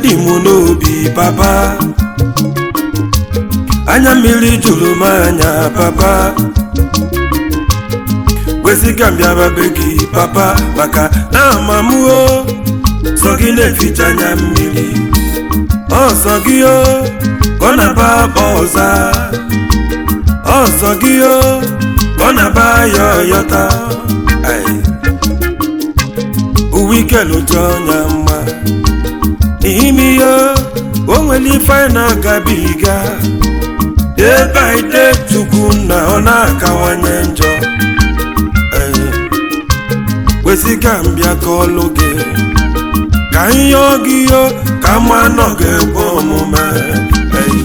dị m n'obi papa anya mmiri juru m anya papa wezịga m bịaba be gị papa maka na amamuo sọ gị na-eficha anya mmiri ọsọ gị o ka ọ na-aba akpa ọza ọsọ gị o ka ọ na-aba ya ọyọta Ai. uwe ike lụcha ọnya mma n'ime ihe o nwere ife anyị na-agabiga day by day chukwu na ọ na-akawanye njọ Ai. wezịga mbịa ka ọlụ gị ka ihe ọgị yo ka mma nọ ga-ekwe omume Ei.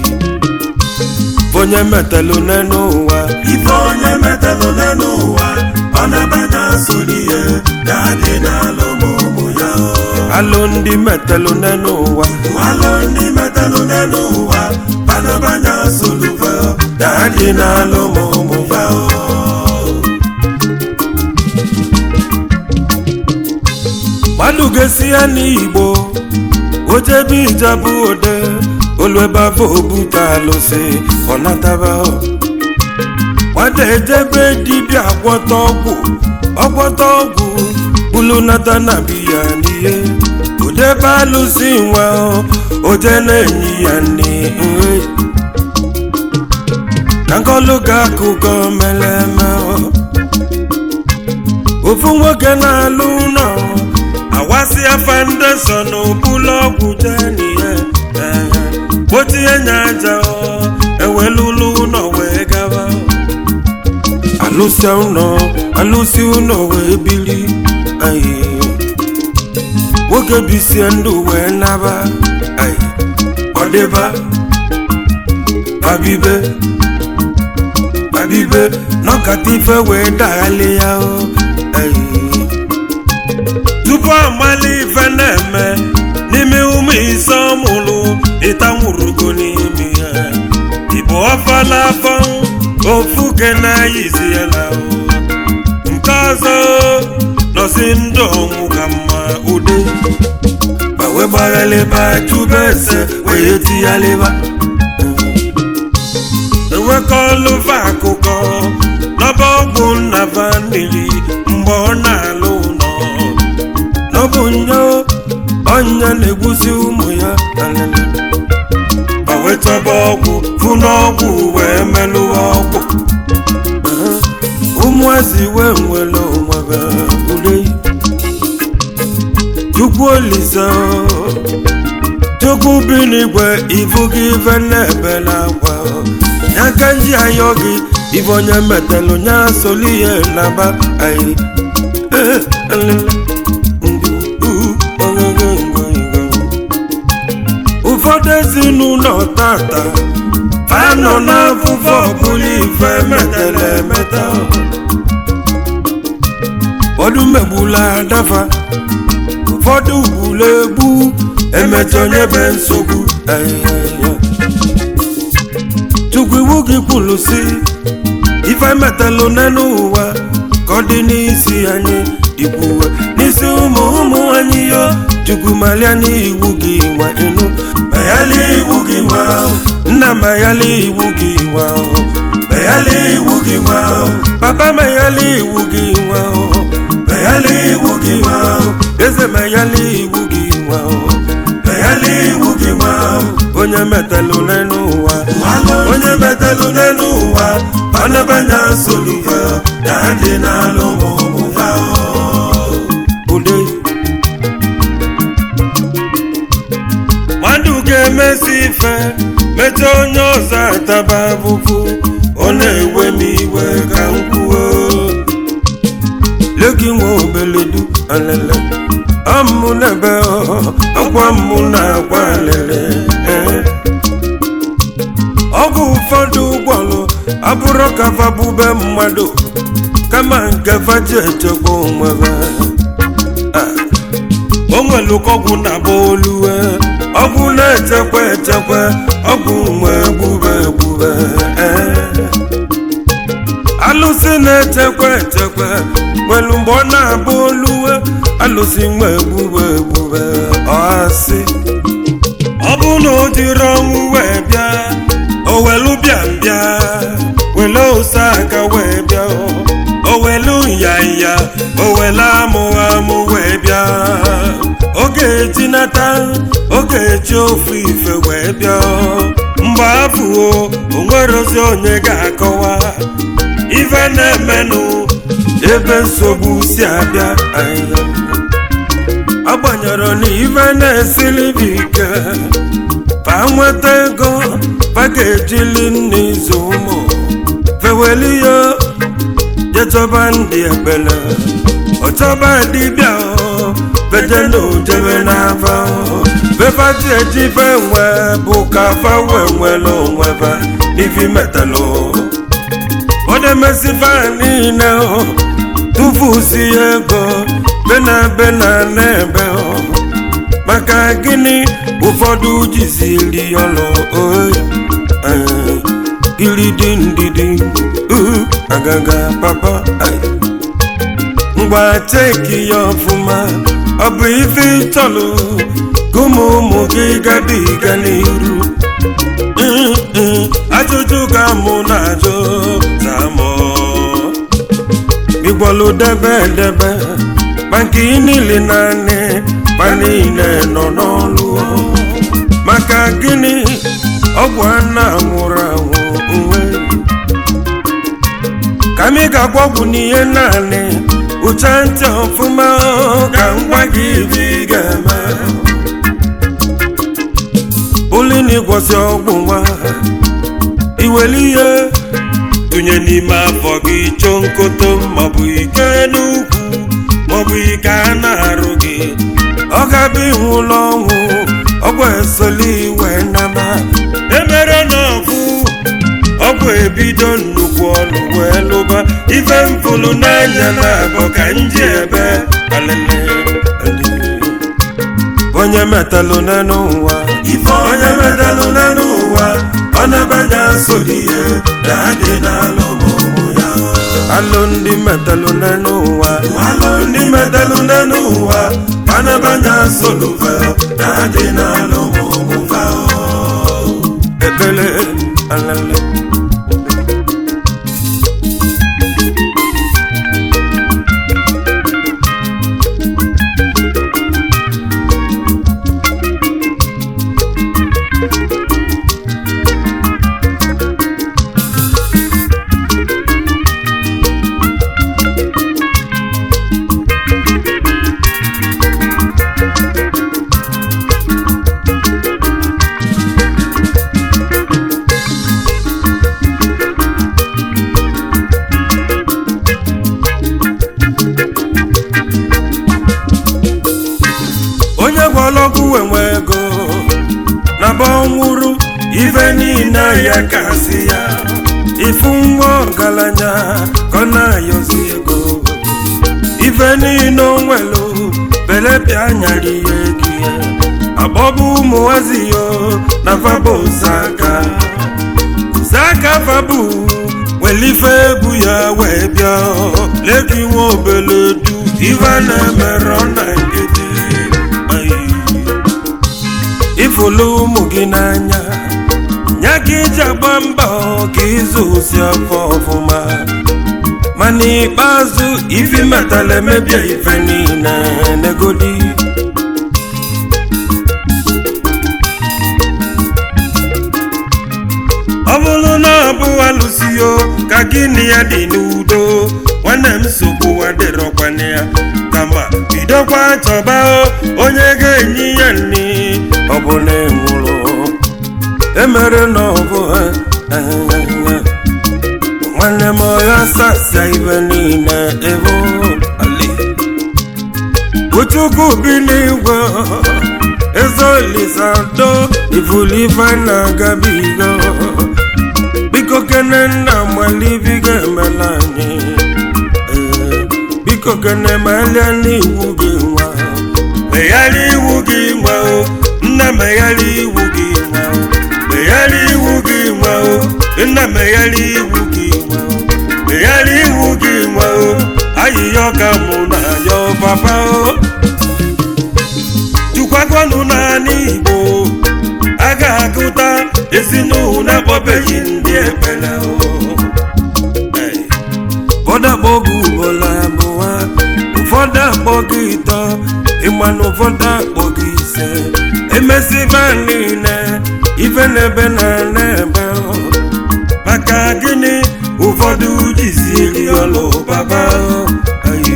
onye metalụ n'elu ụwa ife onye metalụ n'elu ụwa ọ na-abanye asụrụ ihe ga-adị n'alụ ụmụ ya alụ ndị metalụ n'elu ụwa alụ ndị metalụ n'elu ụwa ọ na-abanye asụrụ fe ga-adị n'alụ ma ụmụ ya mmadụ ga-esi ya n'igbo ojebe ijabụ ode olu ebe afọ obuta alụsị ọ nataba nwata ejebe dibịa gwọta ọgwụ ọgwọta ọgwụ bulu nata na biya n'ihe odebe alụsị nwa oje na-enyi ya nne nri ka nkọlụ ga akụkọ mere eme ofu nwoke na-alụ ụlọ awasịa foundation bụlụ ọgwụ jenihe kpochie nya aja ewelulu ụlọ wee gaba alụsị ụlọ alụsị ụlọ wee bili ayi nwoke bisie ndụ wee naba ayi ọdịba babibe babibe nọkata ife wee daghalị ya o ayi tupu amali ife na-eme n'ime ụmụ ise ọmụrụ ịtanwurugo n'ime ya ịbụ ọfala afọ ofu ke na-ayizi ya na nke ọzọ nọsi ndụ ọnwụ ka mma ude gbawe gbaghalịba chụba ese wee tighalịba enwekọlụva akụkọ n'ọba ọgwụ nna vanili mgbe ọ na-alụ ụlọ n'ọbụ nya ọnya na-egbusi ụmụ ya alele ma wetaba ọgwụ fụ n'ọgwụ wee melụwa ọgwụ ụmụazị wee nwere onwebe ule chukwu olise chukwu bi n'igwe ifu gị ife na-ebe n'akwa ya ka nji ayọ gị ife onye metalụ nya soli ihe naba anyị ụfọdụ ezinụlọ tata anọ n'afụfụ ọbụla ife metara emeta ụfọdụ megbula adafa ụfọdụ gburu egbu emecha onye be nsogbu ayaya. chukwu iwu gị kwuru si ife metalụ n'elu ụwa ka ọ dị n'isi anyị ikwuwe n'isi ụmụ ụmụ anyị yo chukwu malia n'iwu gị nwa ịnụ mayali iwu gị nwa nna mayali iwu gị nwa mayali iwu gị nwa papa mayali iwu gị nwa mayali iwu gị nwa eze mayali iwu gị nwa mayali iwu gị nwa onye metalụ n'elu ụwa onye metalụ n'elu ụwa ọnabanya nsogbu ya dị n'alụ ụmụ ya ude mmadụ ga-emesi ife mechaa onye ọzọ ataba abụbụ ọ na-ewe m iwe ka m kwuo legi nwa obeledu alele ọmụ n'ebe ọkwa mụ na-agwa alele eh. ọgwụ ụfọdụ gwọlụ abụrụ ka fabube mmadụ kama nke faji echekwa onwebe o nwere ọgwụ na-agba oluwe ọgwụ na-echekwa echekwa ọgwụ nwe egbube egbube alụsị na-echekwa echekwa nwelu mgbe ọ na-abụ oluwe alụsị nwa egbube egbube ọsị ọ bụ na o jiri ọnwụ wee bịa o welu bịa bịa wele ose aka wee bịa o welu nyanya o wele amụ amụ wee bịa oge etinata oge echi ofu ife wee bịa mgbe abụọ o nwerozi onye ga-akọwa ife na-emenụ ebe nsogbu si abịa ahịa agbanyere na ife na-esili bụ ike fa nweta ego fa ga-ejili n'izu ụmụ feweli ya jechọba ndị ekpele ọchọba dibịa beje na ojebe n'afa fefati ejibe nwe bụ ka fa wee nwere onwe fa n'ifi metalụ odemesifa niile tụfusi ego bena bena n'ebe maka gịnị ụfọdụ jiziri ọlụ iridi ndidi agaga papa ngwa cheki ya ọfụma ọ bụ ife ịchọlụ gụmụ ụmụ gị gabiga n'iru ajụjụ ka mụ na-ajụ zamọ igbolu debe debe ma nke niile naanị ma niile nọ n'ọlụ maka gịnị ọgwụ a na-anwụrụ anwụ uwe ka m ga-agwa ọgwụ n'ihe naanị ụcha ntị ọfụma ka m gwa gị ibe ị ga-eme ụlịna ịgwọsị ọgwụ nwa iweli ihe tụnye n'ime afọ gị chọọ nkoto maọbụ ike n'ukwu maọbụ ike a na-arụ gị ọ ga-abụ ihu ụlọ ọnwụ ọgwụ esoli iwe nama emere n'ọfụ ọgwụ ebido nnukwu ọlụ wee lụba ife mfụlụ n'anya na-abụ ka nji ebe alele onye metalụ n'elu ụwa ife onye metalụ n'elu ụwa ọ na-abanye asoli ihe na-adị n'alụ ụmụ ya alụ ndị metalụ n'elu ụwa alụ ndị metalụ n'elu ụwa ọ na-abanye asolufe na-adị n'alụ ụmụ fa ekele alele onye gwọrọ ọgwụ enwe ego na ba ọnwụrụ ife niile ya kasị ya ifu nwa ọgaranya ka ọ na-ayọzi ego ife niile o nwelu belepịa nyara ihe gị agbọbụ ụmụnwazi yo na faba ozaka ozaka fabu welife egwu ya wee bịa leki nwa obele du ife na-emerọ na nkịtị ifulu ụmụ gị n'anya nya gị iji agba mbọ ka ịzụ osi afọ ọfụma ma n'ikpeazụ ifi metala emebie ife niile negodi ọ bụrụ na ọ bụ alụsio ka gị na ya dị n'udo nwanne m nsogbu adịrọkwana ya kama bidokwa chọba onye ga-enye ya nri ọ bụ na enwụrụ emere na ọ bụ nwanne m ọya sasịa ibe niile ebe ali uchukwu bi n'igwe ezolisado ifulife na-agabigo biko kene nna malibigo emela anyị Ee, biko kene melia n'iwu gị nwa megharịa iwu gị nwa o nna megharịa iwu gị nwa o megharịa iwu gị nwa o nna megharịa iwu gị nwa o chegharị ihu gị nwa o ayịya ọka mụ na ya papa o jụkwagwanụ naanị igbo a ga-agụta ezinụlọ na-akpọbeghị ndị ekpere o ụfọdụ akpọ gị ugboro abụọ ụfọdụ akpọ gị ịtọ ịma na ụfọdụ akpọ gị ise emesiba niile ife n'ebe na n'ebe o. maka gịnị ụfọdụ jiziri ọlụ baba o. Aye.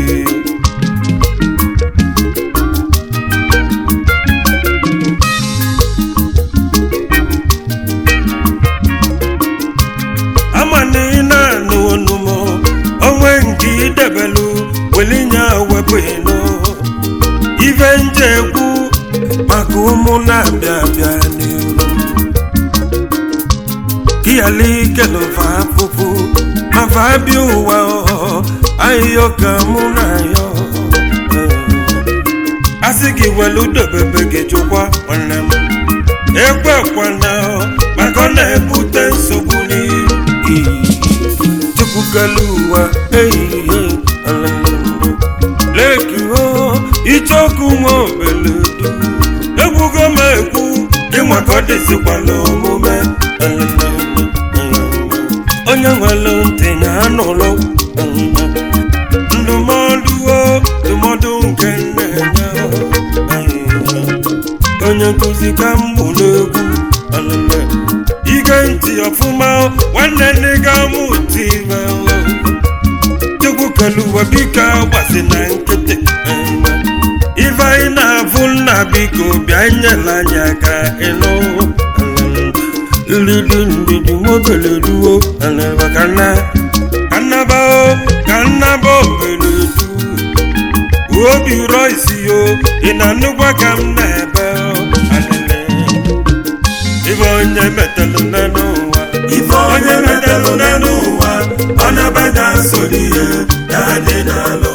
ama na ị na-anụ onumo onwe nke idebelu welinye wepụ ịnụ ife nje ekwu maka ụmụ na-abịa abịa n'iru kiyali kelofa afụfụ mafa abịa ụwa ahịhịa ka mụ na ya asị gị welu dobebe gị chụkwa nwanne m ekwekwana maka ọ na-ebute nsogbu n'iru chukwu kelu ụwa ehihie alalala. leki ho ichoku nwa obeledu egwugo m egwu ịnwa ka ọ dịzikwala omume alalala. onye nwere ntị na anụlụ ndụmọdụ o ndụmọdụ nke nne ya onye nkụzi ka m mụ n'egwu alele ige ntị ọfụma nwanne nne ga mụ tive chukwu keluwa biko gbasi na nkịtị ife anyị na-afụ nna biko bịa nyela anyị aka ịnụ nridi ndidi nwobele ruo aleba ka nna ka nnaba o ka nnaba obele du obi rọ isi yo ị na-anụkwa ka m na-ebe o alele ife onye metalụ n'elu ụwa ife onye metalụ n'elu ụwa ọ na-abada nsogbu ihe ya dị n'alụ